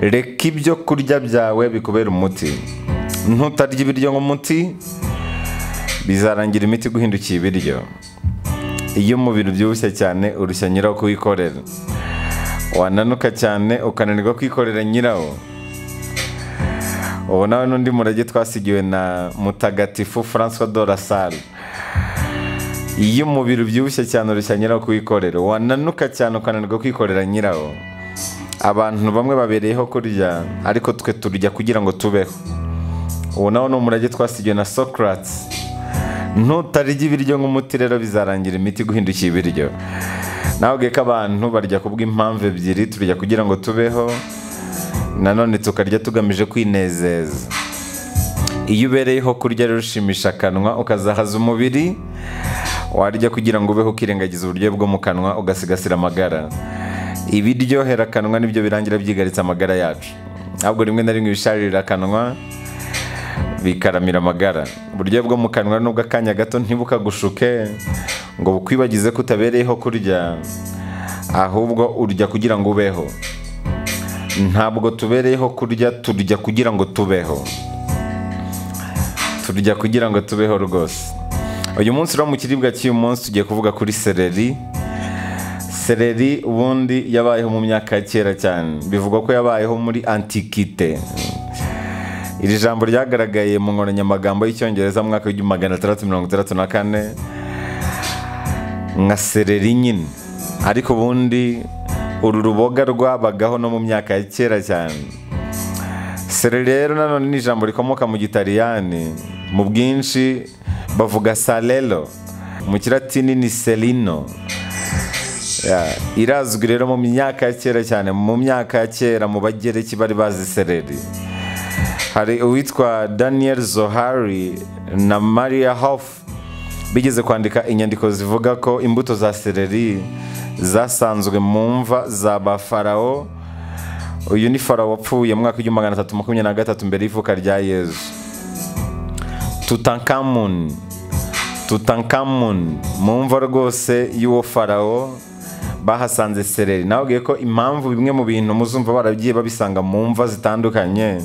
reka ibyo kurya byawe bikubera umuti ntutarya ibiryo nk'umuti bizarangira imiti iguhindukiye ibiryo iyo umubiri ubyibushye cyane urushya nyirawo kuwikorera wananuka cyane ukananirwa kwikorera nyirawo ubu nawe n'undi murage twasigiwe na mutagatifu francois de la salle iyo umubiri ubyibushye cyane urushya nyirawo kuwikorera wananuka cyane ukananirwa kwikorera nyirawo abantu bamwe babereyeho kurya ariko twe turya kugira ngo tubeho ubu nawe ni umurage twasigiwe na socrates ntutarya ibiryo nk'umuti rero bizarangira imiti guhindukiye ibiryo nawe ko abantu barya kubw'impamvu ebyiri turya kugira ngo tubeho nanone tukarya tugamije kwinezeza iyo ubereyeho kurya rero ushimisha akanwa ukazahaza umubiri warya kugira ngo ubeho ukirengagiza uburyo bwo mu kanwa ugasigasira amagara ibiryohera akanwa nibyo birangira byigaritse amagara yacu ntabwo rimwe na rimwe ibisharira akanwa bikaramira amagara uburyo bwo mu kanwa nubwo akanya gato ntibukagushuke ngo bukwibagize ko utabereyeho kurya ahubwo urya kugira ngo ubeho ntabwo tubereyeho kurya turya kugira ngo tubeho turya kugira ngo tubeho rwose uyu munsi rero mu kiribwa cy'uyu munsi tugiye kuvuga kuri sereri sereri ubundi yabayeho mu myaka ya kera cyane bivugwa ko yabayeho muri antikite iri jambo ryagaragaye mu nkoranyamagambo y'icyongereza mu mwaka w'igihumbi magana atandatu mirongo itandatu na kane nka sereri nyine ariko ubundi uru ruboga rwabagaho no mu myaka ya kera cyane sereri rero nanone ni ijambo rikomoka mu gitaliyani mu bwinshi bavuga salelo mu kiratini ni serino irazwi rero mu myaka ya kera cyane mu myaka ya kera mu bagereki bari bazi sereri hari uwitwa daniel zohari na maria hoff bigeze kwandika inyandiko zivuga ko imbuto za sereri zasanzwe mu mva za ba farawo uyu ni farawo wapfuye mwaka w'igihumbi magana atatu makumyabiri na gatatu mbere y'ivuka rya yezu tutankamuni tutankamuni mu mva rwose y'uwo farawo bahasanze sereri nababwiye ko impamvu bimwe mu bintu muzumva baragiye babisanga mu mva zitandukanye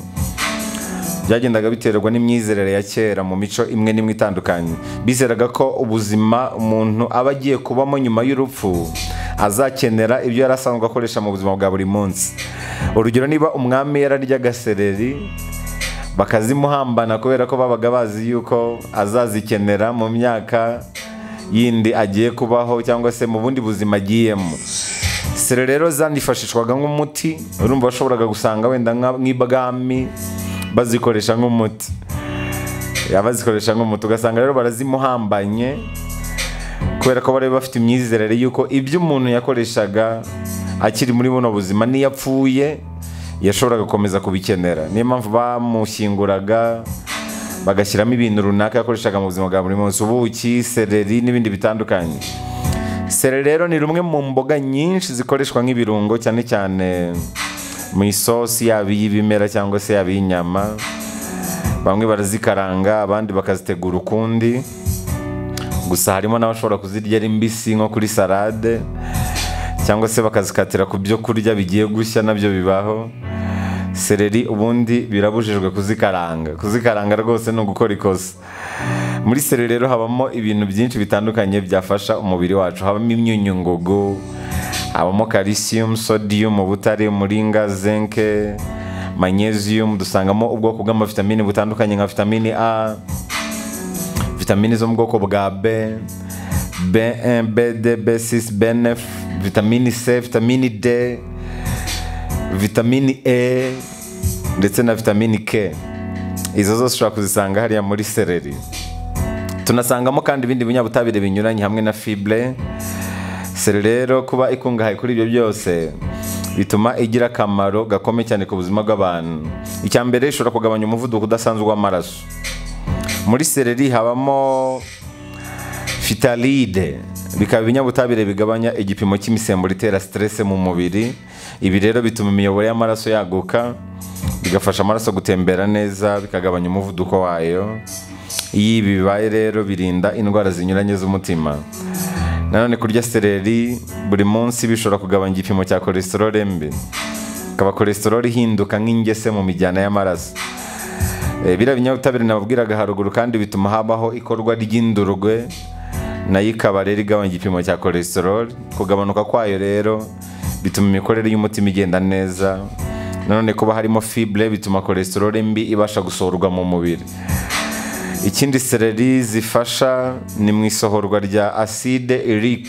byagendaga biterwa n'imyizerere ya kera mu mico imwe n'imwe itandukanye bizeraga ko ubuzima umuntu aba agiye kubamo nyuma y'urupfu azakenera ibyo yari asanzwe akoresha mu buzima bwa buri munsi urugero niba umwami yararyaga sereri bakazimuhambana kubera ko babaga bazi yuko azazikenera mu myaka yindi agiye kubaho cyangwa se mu bundi buzima agiyemo sereri rero zanifashishwaga nk'umuti urumva washoboraga gusanga wenda nk'ibwami bazikoresha nk'umuti abazikoresha nk'umuti ugasanga rero barazimuhambanye kubera ko bari bafite imyizerere y'uko ibyo umuntu yakoreshaga akiri muri buno buzima n'iyo apfuye yashoboraga gukomeza kubikenera niyo mpamvu bamushyinguraga bagashyiramo ibintu runaka yakoreshaga mu buzima bwa buri munsi ubuki sereri n'ibindi bitandukanye sereri rero ni rumwe mu mboga nyinshi zikoreshwa nk'ibirungo cyane cyane mu isosi yaba iy'ibimera cyangwa se yaba iy'inyama bamwe barazikaranga abandi bakazitegura ukundi gusa harimo n'abashobora kuzirya ari mbisi nko kuri salade cyangwa se bakazikatira ku byo kurya bigiye gushya nabyo bibaho sereri ubundi birabujijwe kuzikaranga kuzikaranga rwose ni ugukora ikosa muri sereri rero habamo ibintu byinshi bitandukanye byafasha umubiri wacu habamo imyunyungugu habamo calcium sodium ubutare umuringa zinke magnesium dusangamo ubwoko bw'amavitamini butandukanye nka vitamini a vitamini zo mu bwoko bwa b b1 b2 b6 b9 vitamini c vitamini d vitamini e ndetse na vitamini k izo zose ushobora kuzisanga hariya muri sereri tunasangamo kandi ibindi binyabutabire binyuranye hamwe na fibre seri rero kuba ikungahaye kuri ibyo byose bituma igira akamaro gakomeye cyane ku buzima bw'abantu icya mbere ishobora kugabanya umuvuduko udasanzwe w'amaraso muri sereri habamo fitalide bikaba ibinyabutabire bigabanya igipimo cy'imisemburo itera siterese mu mubiri ibi rero bituma imiyoboro y'amaraso yaguka bigafasha amaraso gutembera neza bikagabanya umuvuduko wayo iyo ibi bibaye rero birinda indwara zinyuranye z'umutima nanone kurya sereri buri munsi bishobora kugabanya igipimo cya kolesterol mbi ikaba cholesterol ihinduka nk'ingese mu mijyana y'amaraso Eh, biriya binyabutabire nababwiraga haruguru kandi bituma habaho ikorwa ry'indurwe nayo ikaba rero igabanya igipimo cya cholesterol kugabanuka kwayo rero bituma imikorere y'umutima igenda neza nanone kuba harimo fibre bituma cholesterol mbi ibasha gusohorwa mu mubiri ikindi sereri zifasha ni mu isohorwa rya acide uric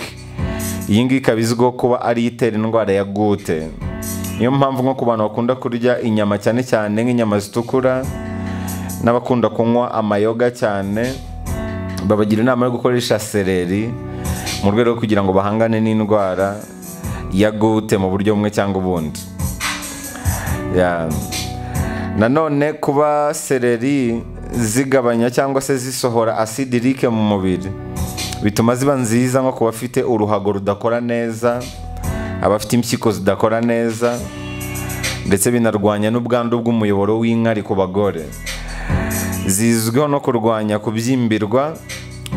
iyi ngiyi ikaba izwiho kuba ari itera indwara ya gute niyo mpamvu nko ku bantu bakunda kurya inyama cyane cyane nk'inyama zitukura n'abakunda kunywa amayoga cyane babagira inama yo gukoresha sereri mu rwego rwo kugira ngo bahangane n'indwara ya gute mu buryo bumwe cyangwa ubundi Ya. nanone kuba sereri zigabanya cyangwa se zisohora acidirike mu mubiri bituma ziba nziza nko ku bafite uruhago rudakora neza abafite impyiko zidakora neza ndetse binarwanya n'ubwandu bw'umuyoboro w'inkari ku bagore zizwiho no kurwanya kubyimbirwa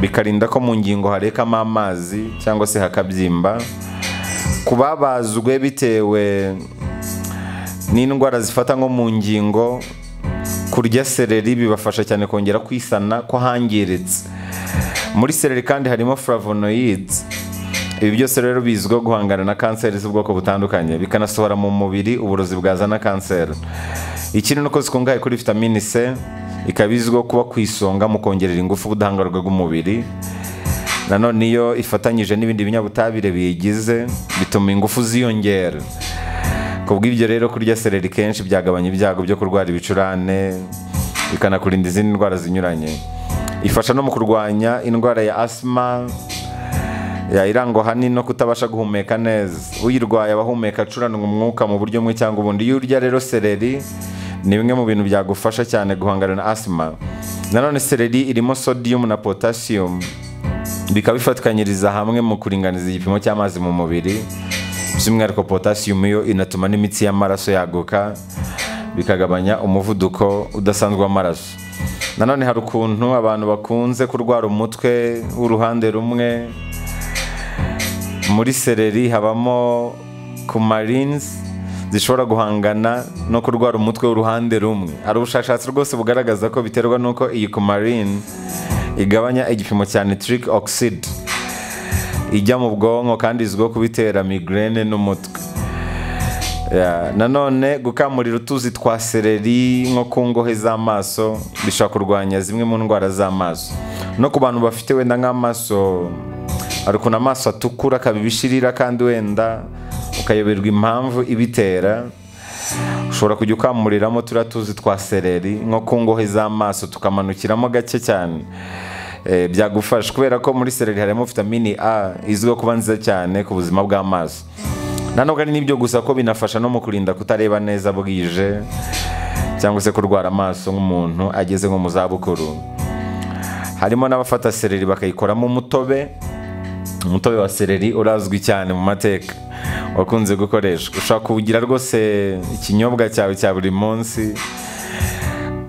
bikarinda ko mu ngingo harekamo amazi cyangwa se hakabyimba ku babazwe bitewe n'indwara zifata nko mu ngingo kurya sereri bibafasha cyane kongera kwisana ko hangiritse muri sereri kandi harimo flavonoids ibi byose rero bizwiho guhangana na kanseri z'ubwoko butandukanye bikanasohora mu mubiri uburozi bwazana kanseri ikindi ni uko zikungahaye kuri vitamini c ikaba izwiho kuba ku isonga mu kongerera ingufu ubudahangarwa bw'umubiri nanone iyo ifatanyije n'ibindi binyabutabire biyigize bituma ingufu ziyongera ku bw'ibyo rero kurya sereri kenshi byagabanya ibyago byo kurwara ibicurane bikanakurinda izindi ndwara zinyuranye ifasha no mu kurwanya indwara ya asima irangwa ahanini no kutabasha guhumeka neza uyirwaye abahumeka acuranwa umwuka mu buryo bumwe cyangwa ubundi iyo urya rero sereri ni bimwe mu bintu byagufasha cyane guhangana na asima nanone sereri irimo sodium na potassium bikaba bifatikanyiriza hamwe mu kuringaniza igipimo cy'amazi mu mubiri by'umwihariko potassium yo inatuma n'imitsi y'amaraso yaguka bikagabanya umuvuduko udasanzwe w'amaraso nanone hari ukuntu abantu bakunze kurwara umutwe w'uruhande rumwe muri sereri habamo kumarines zishobora guhangana no kurwara umutwe w'uruhande rumwe hari ubushakashatsi rwose bugaragaza ko biterwa n'uko iyi kumarine igabanya igipimo cya nitric oxide ijya mu bwonko kandi izwiho kubitera migraine n'umutwe Ya, nanone gukamurira utuzi twa sereri nko ku ngohe z'amaso bishobora kurwanya zimwe mu ndwara z'amaso no ku bantu bafite wenda nk'amaso hari ukuntu amaso atukura akaba ibishirira kandi wenda ukayoberwa impamvu ibitera ushobora kujya ukamuriramo turiya tuzi twa sereri nko ku ngohe z'amaso tukamanukiramo gake cyane Eh, byagufasha kubera ko muri sereri harimo vitamini a izwiho kuba nziza cyane ku buzima bw'amaso nanubwo ari n'ibyo gusa ko binafasha no mu kurinda kutareba neza bwije cyangwa se kurwara amaso nk'umuntu ageze nko mu zabukuru harimo n'abafata sereri bakayikoramo umutobe umutobe wa sereri urazwi cyane mu mateka wakunze gukoreshwa ushobora kuwugira rwose ikinyobwa cyawe cya buri munsi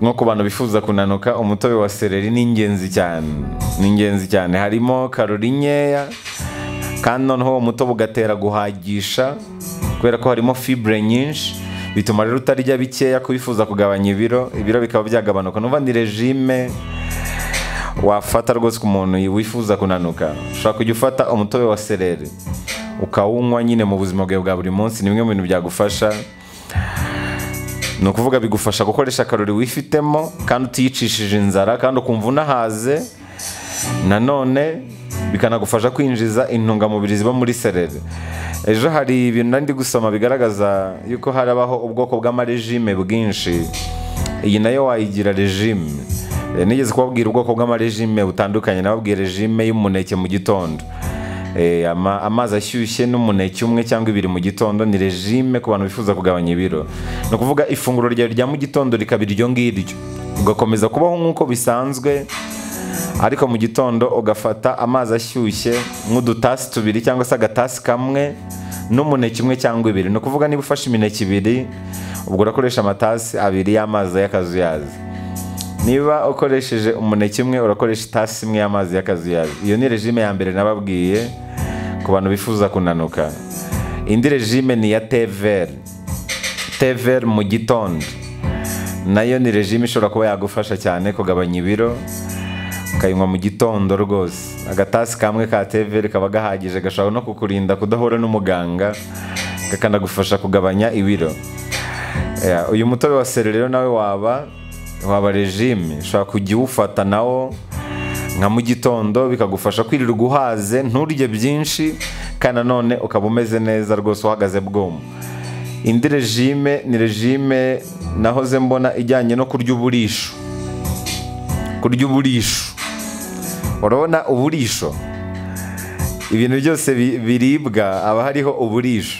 nko ku bantu bifuza kunanuka umutobe wa sereri ni ingenzi cyane ni ingenzi cyane harimo karori nkeya kandi noneho uwo mutobe ugatera guhagisha kubera ko harimo fibre nyinshi bituma rero utarya bikeya kubifuza kugabanya ibiro ibiro bikaba byagabanuka numva ni regime wafata rwose ku muntu wifuza kunanuka ushobora kujya ufata umutobe wa sereri ukawunywa nyine mu buzima bwawe bwa buri munsi ni bimwe mu bintu byagufasha ni ukuvuga bigufasha gukoresha akarori wifitemo kandi utiyicishije inzara kandi ukumva unahaze nanone bikanagufasha kwinjiza intungamubiri ziba muri sereri ejo hari ibintu nari ndi gusoma bigaragaza yuko harabaho ubwoko bw'amaregime bwinshi iyi nayo wayigira regime Eh, nigeze kubabwira ubwoko bw'amaregime butandukanye nababwiye regime y'umuneke mu gitondo Eh, ama- amazi ashyushye n'umuneke umwe cyangwa ibiri mu gitondo ni regime ku bantu bifuza kugabanya ibiro ni ukuvuga ifunguro ryawe rya mu gitondo rikaba iryo ngiryo ugakomeza kubaho nk'uko bisanzwe ariko mu gitondo ugafata amazi ashyushye nk'udutasi tubiri cyangwa se agatasi kamwe n'umuneke umwe cyangwa ibiri ni ukuvuga niba ufashe imineke ibiri ubwo urakoresha amatasi abiri y'amazi y'akazuyazi niba ukoresheje umuneke umwe urakoresha itasi imwe y'amazi y'akazuyazi iyo ni regime ya mbere nababwiye ku bantu bifuza kunanuka indi regime ni iya teveri tever mu gitondo nayo ni regime ishobora kuba yagufasha cyane kugabanya ibiro ukayinywa mu gitondo rwose agatasi kamwe ka teveri kaba gahagije gashobora no kukurinda kudahura n'umuganga kakanagufasha kugabanya ibiro Eh, uyu mutobe wa seri rero nawe waba waba regime ushobora kujya uwufata nawo nka mu gitondo bikagufasha kwirirwa uhaze nturye byinshi kandi nanone ukaba umeze neza rwose uhagaze bwoma indi regime ni regime nahoze mbona ijyanye no kurya uburisho kurya uburisho urabona uburisho ibintu byose bi- biribwa haba hariho uburisho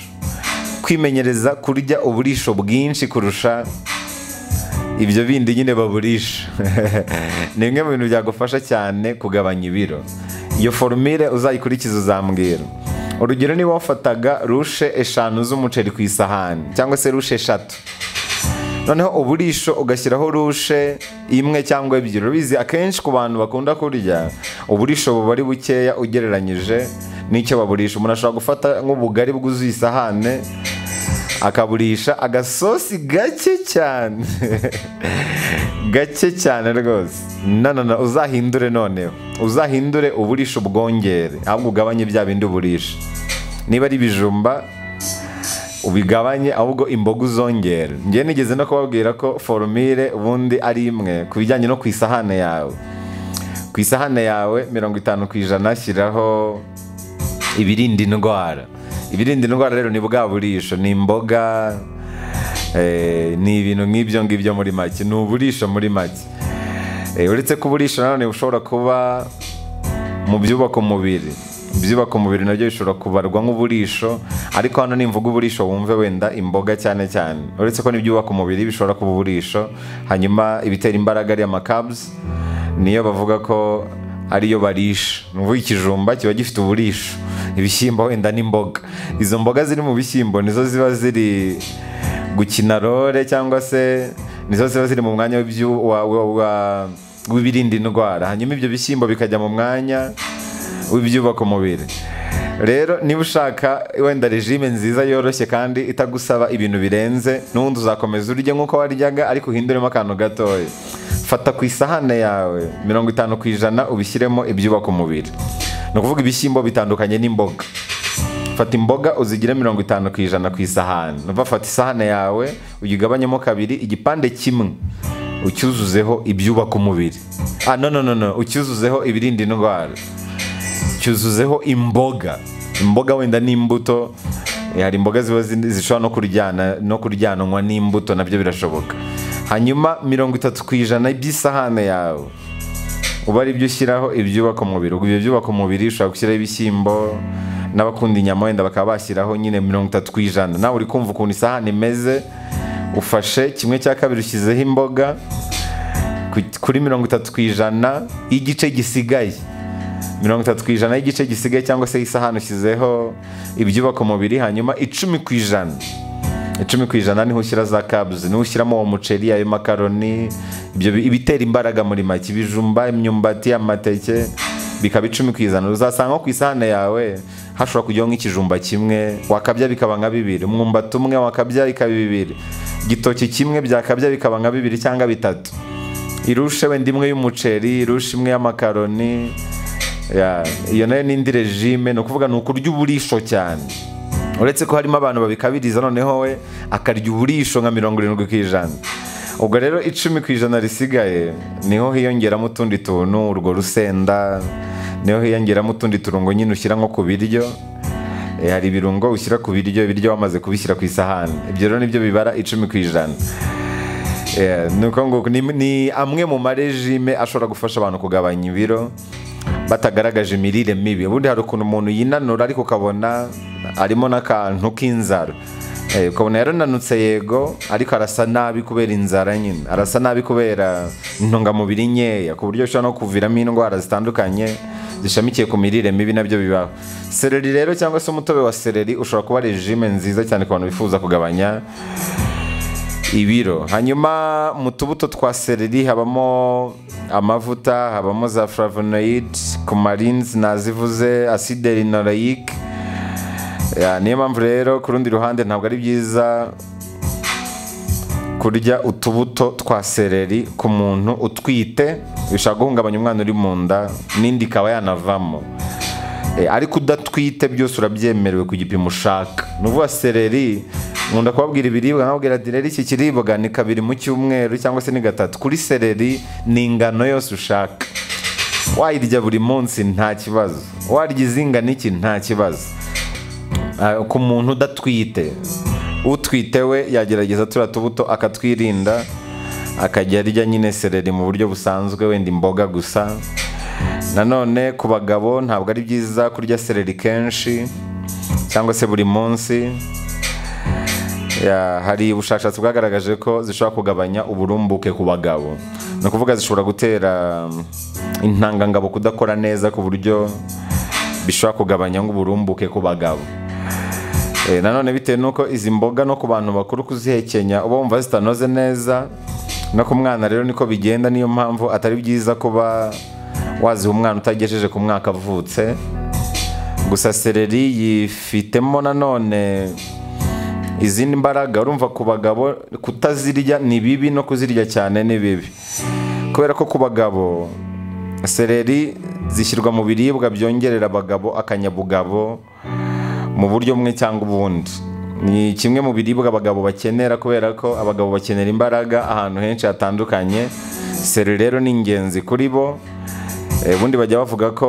kwimenyereza kurya uburisho bwinshi kurusha ibyo bindi nyine baburisha ni bimwe mu bintu byagufasha cyane kugabanya ibiro iyo forumire uzayikurikiza uzambwira urugero niba wafataga rushe eshanu z'umuceri ku isahani cyangwa se rushe eshatu noneho uburisho ugashyiraho rushe imwe cyangwa ebyiri urabizi akenshi ku bantu bakunda kurya uburisho buba ari bukeya ugereranyije n'icyo baburisha umuntu ashobora gufata nk'ubugari bwuzuye isahane akaburisha agasosi gake cyane gake cyane rwose nanana uzahindure noneho uzahindure uburisho ubwongere ahubwo ugabanye bya bindi uburisha niba ari ibijumba ubigabanye ahubwo imboga uzongere njye nigeze no kubabwira ko forumire ubundi ari imwe ku bijyanye no ku isahane yawe ku isahane yawe mirongo itanu ku ijana shyiraho ibirinda indwara ibirinda indwara rero ni bwa burisho ni imboga eh, ni ibintu nk'ibyo ngibyo muri make ni uburisho muri make Eh, uretse ko uburisho nanone bushobora kuba mu byubaka umubiri ibyubaka umubiri nabyo bishobora kubarwa nk'uburisho ariko hano nimvuga uburisho wumve wenda imboga cyane cyane uretse ko n'ibyubaka umubiri bishobora kuba uburisho hanyuma ibitera imbaraga ari amakabuzi niyo bavuga ko ariyo barisha ni ukuvuga ikijumba kiba gifite uburisho ibishyimbo wenda n'imboga izo mboga ziri mu bishyimbo nizo ziba ziri gukina role cyangwa se nizo ziba ziri mu mwanya w'ibyu- wa- wa- wa- w'ibirinda indwara hanyuma ibyo bishyimbo bikajya mu mwanya w'ibyubaka umubiri rero niba ushaka wenda regime nziza yoroshye kandi itagusaba ibintu birenze n'ubundi uzakomeza urye nk'uko waryaga ariko uhinduremo akantu gatoya fata ku isahane yawe mirongo itanu ku ijana ubishyiremo ibyubaka umubiri ni ukuvuga ibishyimbo bitandukanye n'imboga fata imboga uzigire mirongo itanu ku ijana ku isahani numva fata isahane yawe uyigabanyemo kabiri igipande kimwe ucyuzuzeho ibyubaka umubiri ah no no no no ucyuzuzeho ibirinda indwara cyuzuzeho imboga imboga wenda n'imbuto eh, hari imboga ziba zi- zishobora no kuryana no kuryanwa n'imbuto nabyo birashoboka hanyuma mirongo itatu ku ijana by'isahane yawe uba ari byo ushyiraho ibyubaka umubiri ubwo ibyo byubaka umubiri ushobora gushyiraho ibishyimbo n'abakunda inyama wenda bakaba bashyiraho nyine mirongo itatu ku ijana nawe uri kumva ukuntu isahani imeze ufashe kimwe cya kabiri ushyizeho imboga ku- kuri mirongo itatu ku ijana y'igice gisigaye mirongo itatu ku ijana y'igice gisigaye cyangwa se isahani ushyizeho ibyubaka umubiri hanyuma icumi ku ijana icumi ku ijana niho ushyira za kabuzi niho ushyiramo uwo muceri ayo makaroni ibyo bi- ibitera imbaraga muri make ibijumba imyumbati amateke bikaba icumi ku ijana uzasanga ku isahane yawe hashobora kujyaho nk'ikijumba kimwe wakabya bikaba nka bibiri umwumbati umwe wakabya ikaba bibiri igitoki kimwe byakabya bikaba nka bibiri cyangwa bitatu irushe wenda imwe y'umuceri irushe imwe y'amakaroni Ya, iyo nayo ni indi regime ni ukuvuga ni ukurya uburisho cyane uretse ko harimo abantu babikabiriza noneho we akarya uburisho nka mirongo irindwi ku ijana ubwo rero icumi ku ijana risigaye niho hiyongeramo utundi tuntu urwo rusenda niho hiyongeramo utundi turungo nyine ushyira nko ku biryo Eh, hari ibirungo ushyira ku biryo ibiryo wamaze kubishyira ku isahani ibyo rero nibyo bibara icumi ku ijana Yeah, ni uko nguko ni, ni amwe mu marejime ashobora gufasha abantu kugabanya ibiro batagaragaje imirire mibi ubundi hari ukuntu umuntu yinanura ariko ukabona arimo n'akantu k'inzara Eh, ukabona yarananutse yego ariko arasa nabi kubera inzara nyine arasa nabi kubera intungamubiri nkeya ku buryo ushobora no kuviramo indwara zitandukanye zishamikiye ku mirire mibi nabyo bibaho sereri rero cyangwa se umutobe wa sereri ushobora kuba regime nziza cyane ku bantu bifuza kugabanya ibiro hanyuma mu tubuto twa sereri habamo amavuta habamo za flavonoid kumarins nazivuze acide linoleic Ya, niyo mpamvu rero ku rundi ruhande ntabwo ari byiza kurya utubuto twa seleri ku muntu utwite bishobora guhungabanya umwana uri mu nda n'indi ikaba yanavamo Eh, ariko udatwite byose urabyemerewe ku gipimo ushaka ni ukuvuga seleri nkunda kubabwira ibiribwa nkababwira ati rero iki kiribwa ni kabiri mu cyumweru cyangwa se ni gatatu kuri seleri ni ingano yose ushaka wayirya buri munsi nta kibazo warya izingana iki nta kibazo Ah, ku muntu udatwite utwite we yagerageza turiya tubuto akatwirinda akajya arya nyine sereri mu buryo busanzwe wenda imboga gusa nanone ku bagabo ntabwo ari byiza kurya sereri kenshi cyangwa se buri munsi Ya, hari ubushakashatsi bwagaragaje ko zishobora kugabanya uburumbuke ku bagabo ni ukuvuga zishobora gutera mm, intangangabo kudakora neza ku buryo bishobora kugabanya uburumbuke ku bagabo Eh, nanone bitewe n'uko izi mboga no ku bantu bakuru kuzihekenya uba wumva zitanoze neza no ku mwana rero niko bigenda niyo mpamvu atari byiza kuba waziha umwana utagejeje ku mwaka avutse gusa sereri yifitemo nanone izindi mbaraga urumva ku bagabo kutazirya ni bibi no kuzirya cyane ni bibi kubera ko ku bagabo sereri zishyirwa mu biribwa byongerera abagabo akanyabugabo mu buryo bumwe cyangwa ubundi ni kimwe mu biribwa abagabo bakenera kubera ko abagabo bakenera imbaraga ahantu henshi hatandukanye sereri rero ni ingenzi kuri bo Eh, ubundi bajya bavuga ko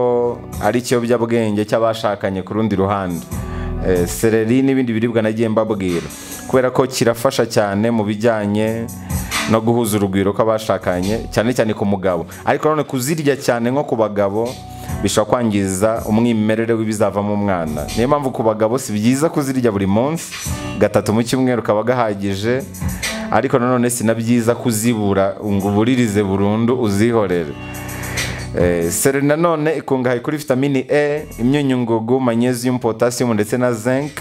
ari ikiyobyabwenge cy'abashakanye ku rundi ruhande Eh, sereri n'ibindi biribwa nagiye mbabwira kubera ko kirafasha cyane mu bijyanye no guhuza urugwiro kw'abashakanye cyane cyane ku mugabo ariko nanone kuzirya cyane nko ku bagabo bishobora kwangiza umwimerere w'ibizavamo umwana niyo mpamvu ku bagabo si byiza kuzirya buri munsi gatatu mu cyumweru kaba gahagije ariko nanone si na byiza kuzibura ngo uburirize burundu uzihorere Eh, Seri nanone ikungahaye kuri vitamini E, imyunyu ngugu, magnesium, potassium ndetse na zinc.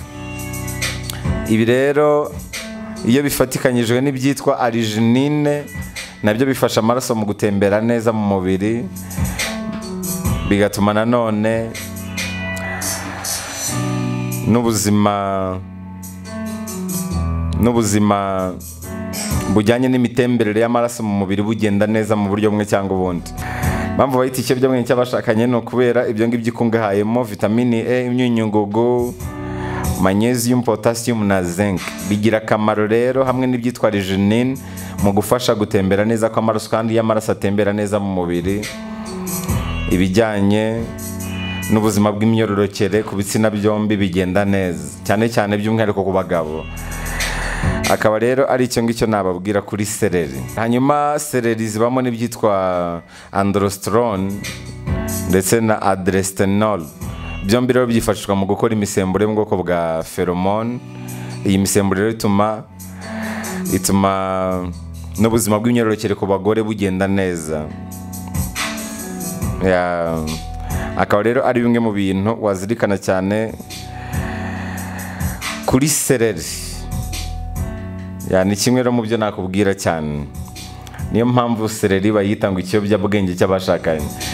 Ibi rero iyo bifatikanyijwe n'ibyitwa arginine nabyo bifasha amaraso mu gutembera neza mu mubiri bigatuma nanone n'ubuzima n'ubuzima bujyanye n'imitemberere y'amaraso mu mubiri bugenda neza mu buryo bumwe cyangwa ubundi mpamvu bayita ikiyobyabwenge cy'abashakanye ni ukubera ibyo ngibyo ikungahayemo vitamini e imyunyu ngugu magnesium potassium na zinc bigira akamaro rero hamwe n'ibyitwa reginine mu gufasha gutembera neza kw'amaraso kandi iyo amaraso atembera neza mu mubiri ibijyanye n'ubuzima bw'imyororokere ku bitsina byombi bigenda neza cyane cyane by'umwihariko ku bagabo akaba rero ari icyo ngicyo nababwira kuri sereri hanyuma sereri zibamo n'ibyitwa androsterone ndetse na adrestenol byombi rero byifashishwa mu gukora imisemburo yo mu bwoko bwa feromone iyi misemburo rero ituma ituma n'ubuzima bw'imyororokere ku bagore bugenda neza Ya, akaba rero ari bimwe mu bintu wazirikana cyane kuri sereri Ya, ni kimwe rero mu byo nakubwira cyane niyo mpamvu sereri bayita ngo ikiyobyabwenge cy'abashakanye